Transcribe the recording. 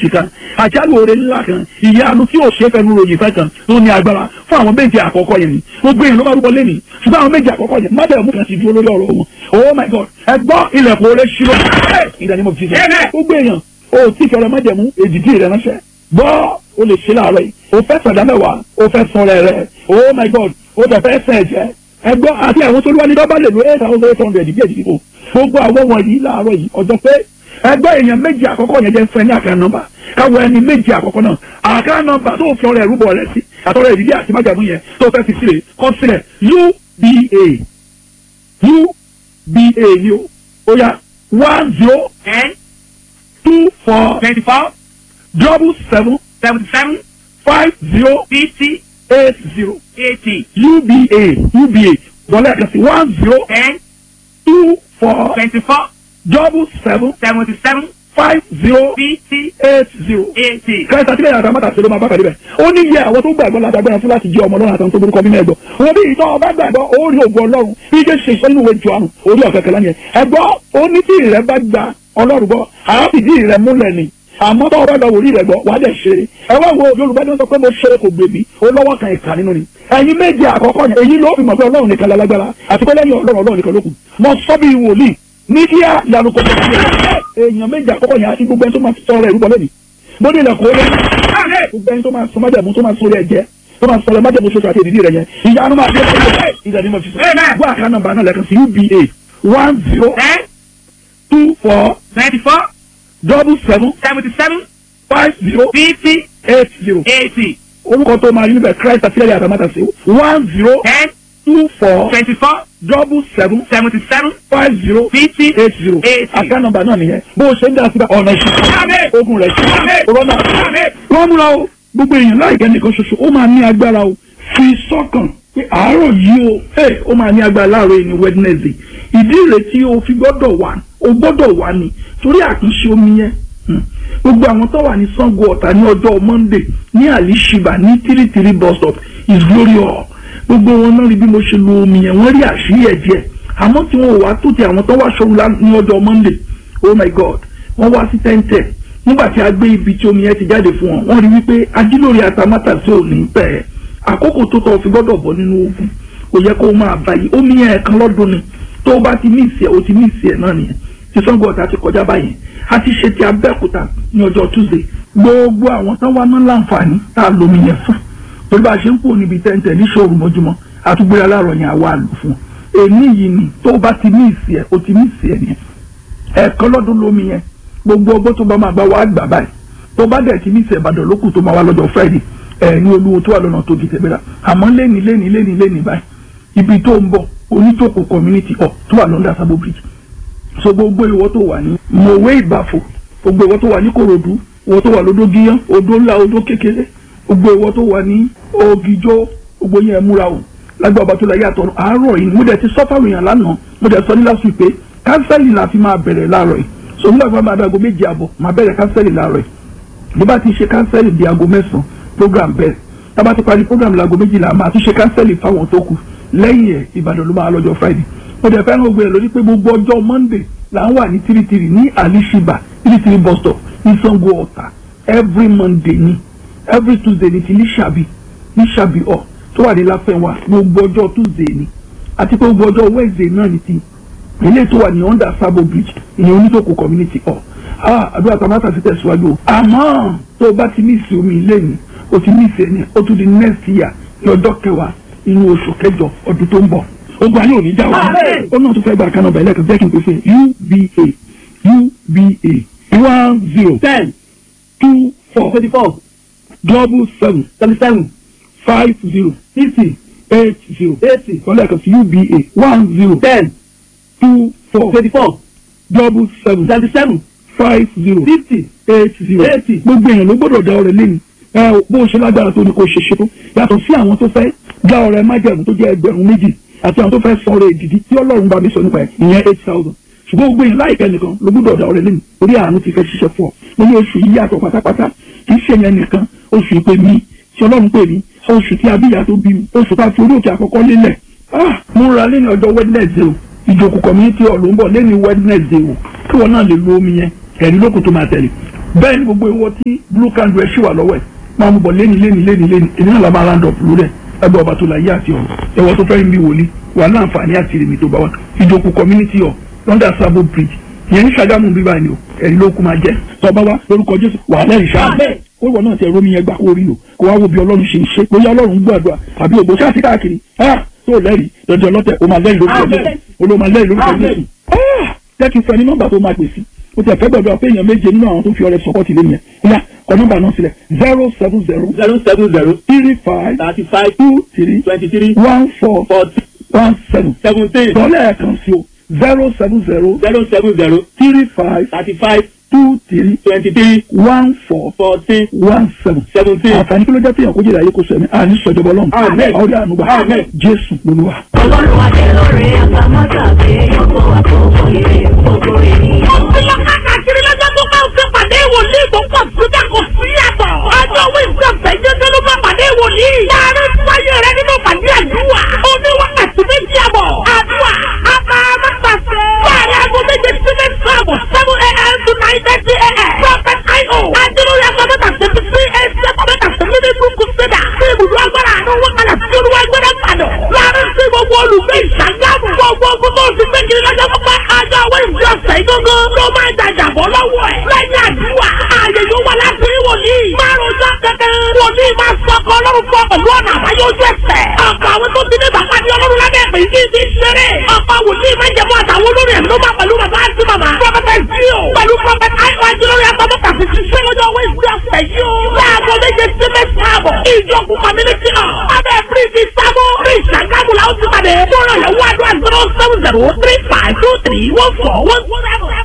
òjijì kan àjálù oore ńlá kan ìyanu tí ò ṣe fẹnu ròyìn fẹ́ kan tó ní agbára fún àwọn méje àkọ́kọ́ yẹn ni gbogbo èèyàn ló bá rúbọ lẹ́nìí ṣùgbọ́n àwọn méje àkọ́kọ́ yẹn má bẹ̀rẹ̀ mú kan ti dúró lórí ọ̀rọ̀ wọn oh my god ẹ gbọ́ ilẹ̀kùn oore ṣírò ìdánimọ̀ fi ṣe gbogbo èèyàn o tí fẹrẹ májẹ̀mú èdìdí rẹ ránṣẹ́ gbọ́ o lè ṣe láàárọ̀ yìí o fẹ́ sọ̀dá mẹ́wàá o fẹ́ sọ̀rọ̀ rẹ oh my god o tẹ̀ fẹ́ sẹ̀ jẹ́ ẹgbọ́ àti àwọn tó lúwa ní dọ́bà lè lo eight thousand eight hundred bí èdè dìbò gbogbo àwọn wọ̀nyí láàárọ̀ yìí ọjọ́ pé ẹgbẹ́ èèyàn méjì àkọ́kọ́ yẹn jẹ́ fún ẹ ní àká nọ́mbà káwọ ẹni méjì àkọ́kọ́ náà àká nọ́mbà tó fi ọrẹ ẹrúbọ rẹ sí àtọrẹ ìdílé àti májàmú yẹn tó fẹ́ fi sílẹ̀ kọ sílẹ̀ uba uba ni o ó yá one zero ten two four twenty-four double seven seventy-seven five zero fifty eight zero eighty uba uba wọlé ẹ̀ka sí one zero ten two four twenty-four double seven seventy-seven five zero fifty eight zero. eighty. kẹta tí lẹ́yìn àtàmátà ṣe ló máa bá pàdé bẹ̀. ó ní yẹ àwọn tó gbàgbọ́ lágbára fún láti jẹ́ ọmọ ọlọ́run àtàwọn tó burúkọ mímọ́ ẹ̀gbọ́. wọn bí ìtọ́ ọba gbàgbọ́ ó rí ògùn ọlọ́run bí jẹ́ ṣe sọ nínú ìwé Jòhánù orí ọ̀kẹ́ kẹlẹ́ yẹn. ẹ̀gbọ́ ó ní tí ìrẹ́ bá gba ọlọ́run gbọ́ àáfìdí ìrẹ́ múlẹ̀ ni àmọ́ tó ọba lọ́wọ́ orí rẹ̀ gbọ́ wàá dẹ̀ ṣeré ẹ wá wo Yorùbá ní sọ pé mo ṣeré kò gbèbí ó lọ́wọ́ kan ìkà nínú ni ẹ̀yin méje àkọ́kọ́ yẹn èyí ló fi mọ̀ pé Ọlọ́run nìkan lálágbára àti pé lẹ́yìn Ọlọ́run Ọlọ́run nìkan ló kù mo sọ bí wòlíì ní kí á yanu kò tó ṣe èèyàn méje àkọ́kọ́ yẹn àti gbogbo ẹni tó máa sọ ọ̀rọ̀ ìrúbọ lẹ́nu mo ní ilẹ̀kùn ó lé gbogbo ẹni tó máa sọ májàmú tó máa sọ orí ẹ̀jẹ̀ tó máa sọ̀rọ̀ májàmú ṣoṣo àti ìdílé rẹ̀ yẹn ìyanu máa dé ìdàdí mo fi sọ wọ́n àká nọ́mbà náà lẹ́kan sí uba one zero ten two four twenty-four double seven seventy-seven five zero fifty eight zero eighty orúkọ tó máa rí níbẹ̀ Christ àtìlẹ́yìn àtàmátà sí one zero ten two four twenty-four double seven seventy-seven five zero fifty eight zero eighty. àká nọ́mbà náà nìyẹn bó o ṣe ń dá síbẹ̀ ọ̀nà ìṣẹ́ ogun rẹ̀ ṣe rọ́nà wọ́n múra o gbogbo èèyàn láìpẹ́ nìkan ṣoṣo ó máa ní agbára o fi sọ́kàn pé àárọ̀ yìí o ẹ ó máa ní agbára láàárọ̀ yìí ní Wednesday ìdí ìrètí o fi gbọ́dọ̀ wà o gbọ́dọ̀ wà ní torí àtúnṣe omi yẹn Hmm. gbogbo àwọn tó wà ní Ṣàngó Ọ̀tà ní ọjọ́ Monday ní Alishiba ní tìrìtìrì bus stop is glory hall gbogbo wọn náà rí bí mo ṣe lo omi yẹn wọ́n rí àṣírí ẹ̀ díẹ̀ àmọ́ tí wọn ò wá tó ti àwọn tó wá ṣọ́run ní ọjọ́ Monday oh my God wọ́n wá sí tẹ́ńtẹ̀ nígbà tí a gbé ibi tí omi yẹn ti jáde fún wọn wọ́n rí wípé ajílórí atamátà sí òní pẹ́ àkókò tó tọ́ fi gbọ́dọ̀ bọ́ nínú ogun kò yẹ kó máa báyìí omi yẹn ẹ̀kan lọ́dún ni tó o bá ti ní ìsẹ̀ o ti ní ìsẹ̀ náà nìyẹn ti Ṣàngó Ọ̀tà ti kọjá báyìí a ti ṣe ti Abẹ́òkúta ní ọjọ́ Tuesday gbogbo àwọn tán wá náà láǹfààní tá a lomi yẹn fún torí bá a ṣe ń kó níbi tẹ́ǹtẹ̀ ní ṣòro mọ́júmọ́ àtúgbéra láàárọ̀ yẹn àwa lò fún èmi yìí ni tó o bá ti ní ìsì ẹ̀ o ti ní ìsì ẹ̀ nìyẹn ẹ̀ẹ̀kan lọ́dún lomi yẹn gbogbo ọgbọ́n tó bá máa bá wa gbà báyìí tó bá dẹ̀ ti ní ìsì Ìbàdàn lókù tó máa wá lọ́jọ́ Friday ẹ̀ ní olúwo tó wà lọ́nà tó di tẹ̀gbẹ́ra àmọ́ lẹ́ni lẹ́ni lẹ́ni lẹ́ni báyìí ibi tó ń bọ̀ onítòkò community hall tó wà lọ́ndà Sabo Bridge so gbogbo ìwọ tó wà ní mọ̀wé ìbàfò gbogbo ìwọ tó wà ní korodu ìwọ tó wà lódó gíyán odó ńlá odó kékeré gbogbo ìwọ tó wà ní ògìjọ gbogbo yẹn múra o lágbà ọba tó la yàtọ̀ àárọ̀ yìí mo dẹ̀ ti sọ́fà ròyìn lánàá mo dẹ̀ sọ ní last week pé kánsẹ́lì la fi máa bẹ̀rẹ̀ láàárọ̀ yìí so nígbà tí wọ́n máa dago méjì àbọ̀ máa bẹ̀rẹ̀ kánsẹ́lì láàárọ̀ yìí bí bá ti ṣe kánsẹ́lì di aago mẹ́sàn-án program bẹ̀rẹ̀ tá bá ti parí program láago méjìlá máa tún ṣe kánsẹ́lì fáwọn tó kù lẹ́yìn ẹ̀ Ìbàdàn ló máa lọ́jọ́ Friday mo dẹ̀ fẹ́ràn gbogbo ẹ̀ lórí pé gbogbo ọjọ́ Monday là ń wà ní tiritiri ní Alishiba tiritiri bus stop ní Ṣàngó Ọ̀tà every Monday ni every Tuesday ni ti ní Ṣàbí ní Ṣàbí ọ̀ tó wà ní Láfẹ́wà gbogbo ọjọ́ Tuesday ni àti pé gbogbo ọjọ́ Wednesday náà ni ti ilé tó wà ní under Sabo Bridge ìyẹn onítòkò community hall ah àdúrà tamata ti tẹ̀síwájú o àmọ́ tó o bá ti ní ìsìn omi ilé ni o ti ní ìsìn ẹni o tún di next year ní ọjọ́ kẹwàá inú oṣù kẹjọ ọdún tó ń bọ̀ ogun ayé òní já wa ó náà tún fẹ́ gba àkànnà bẹ̀rẹ̀ kan jẹ́ kí n pèsè uba uba one zero ten two four twenty-four double seven seventy-seven five zero fifty eight zero eighty kọ́lẹ̀ kan sí uba one zero ten two four twenty-four double seven seventy-seven five zero fifty eight zero Eighty. gbogbo èèyàn ló gbọ́dọ̀ dá ọrẹ lẹ́nu ẹ bó o ṣe lágbára tó ní kó o ṣe ṣe tó yàtọ̀ sí àwọn tó fẹ́ dá ọrẹ májẹ̀mú tó jẹ́ ẹgbẹ̀rún méjì àti àwọn tó fẹ́ sọ ọrẹ ìdìdí tí ọlọ́run bá mi sọ nípa ẹ̀ ìyẹn eight thousand ṣùgbọ́n gbogbo èèyàn láìpẹ́ nìkan ló gbọ́dọ̀ dá ọrẹ lẹ́nu orí àánú ti fẹ́ ṣiṣẹ́ fún ọ mo ní oṣù yìí yàtọ̀ pátápátá kì í ṣe yẹn nìkan oṣù ìpè mi tí ọlọ́run pè mí oṣù tí abíyá tó bí mi oṣù tá a fi orí òkè àkọ́kọ́ lélẹ̀ ah mo ra lẹ́nu ọjọ́ wednesday o ìjòkù community hall ló ń bọ̀ lẹ́nu wednesday o kí wọn náà lè lo omi yẹn ẹ̀rí lókun tó máa tẹ̀lé bẹ́ẹ̀ ni gbogbo ìwọ tí blue candle ẹ̀ ṣì wà lọ́wọ́ ẹ̀ máa mú bọ̀ léni léni léni léni èmi náà la máa round up lórí ẹ̀ ẹgbẹ́ ọba tó la yé àti ọ̀rọ̀ ẹ̀wọ̀ tó fẹ́ rí mi wòlíì wà ní àǹfààní àti rèmi tó bá wà ìjókòó community hall london sabo bridge ìyẹn ní Ṣàgámù bíbá ni o ẹ̀rí ló kú máa jẹ́ tọ́ba wa lórúkọ Jésù wà lẹ́yìn ṣáà ó wọ náà tẹ rómi yẹn gbà kó rí lò kó wá wo bí Ọlọ́run ṣe ń ṣe bóyá Ọlọ́run ń gbàdúrà àbí ògbó ṣáà sí káàkiri tó lẹ́rìí dandan ọlọ́tẹ̀ o máa lẹ́rìí lórúkọ Jésù olóò máa lẹ́rìí lórúkọ Jésù jẹ́ kí n fẹ́ ní nọ́mbà tó máa pè sí o tẹ̀ fẹ́ gbàdúrà pé èèyàn méje nínú àwọn tó fi ọrẹ sọpọ́tì lé nìyẹn ìyá kọ nọ́mbà náà sílẹ̀ zero seven zero zero seven zero three five thirty five two three twenty three one four forty one seven seventeen dọ́lẹ̀ ẹ̀kan sí o zero seven zero zero seven zero three five thirty five two three twenty three one four fourteen one seven. seventeen. àǹfààní kí ló jẹ́ pé èèyàn kó jèrè ayé kó sọ ẹ̀mí àní sọ̀jọ̀bọ̀ ọlọ́run Àmín. ọ̀rẹ́ ànúgbà Àmín. jésù lolúwa. Ọlọ́run adé lórí àgbàmọ́tà pé ọkọ̀ àkókò ire gbogbo ènìyàn. Ọ̀pọ̀lọpọ̀ káàkiri lọ́jọ́ tó bá ń fi pàdé wòlíì tó pọ̀ síbẹ̀ kò sí yàtọ̀. Ọjọ́ wíńsì ọ̀sẹ̀ jẹ́jẹ́ ló bá pàdé wòlíì. Láàárín wáyé rẹ nínú pàdé àdúrà. Oní wákàtí méjì àbọ̀. Àdúrà a máa má pàṣẹ. Láàárín aago méje sí mẹ́sàn-án àbọ̀ seven a.m. to nine thirty a.m. Prophet I.O. Adúlórí agbábọ́tà twenty three eight agbábọ́tà twenty three kùsẹ̀dà. Ṣé ibùdó agbára àánú wọn kalẹ̀ sí olúwa gbẹ́dẹ́ padà? Láàárín sí gbogbo olùgbé ìṣàgámù. Gbogbo ogun tó ti gbé kiri lọ́jọ́ pípẹ́. Àjọ àwọn ìjọ ọ̀sẹ̀ ìgbógó ló máa ń jàjàbọ̀ lọ́wọ́ ẹ̀. Lẹ́yìn àdúrà, ààyè yóò wà láti rí wòlíì. Márùn-ún jọ kẹ̀kẹ́. Wòlíì máa sọ ọkọ ọlọ́run fún ọ pẹ̀lú ọ̀nà àbáyọ ojú ẹsẹ̀. Ọ̀pọ̀ àwọn tó ti ní bàbá ní ọlọ́run lábẹ́ ìpè yìí ti ṣeré. Ọ̀pọ̀ wòlíì máa ń jẹ̀mú àtàwọn olórí ẹ̀mí ló máa pẹ̀lú bàbá àti màmá. Prọfẹ̀tà Zio pẹ̀lú prọfẹ̀tà Àìkọ́ Ajínlórí Agbábọ́tà ti ṣiṣẹ́ lọ́jọ́ Wẹ́sì ọ̀sẹ̀ yìí o. Láago méje sí mẹ́sàn-án àbọ̀. Ìjọkùn community hall. Abẹ́ Bíríìjì Sábó. Bí ìṣàgámù làwọn ti pàdé. Fọ́nrán yẹn wá àdúrà zero seven zero three five two three one four one seven.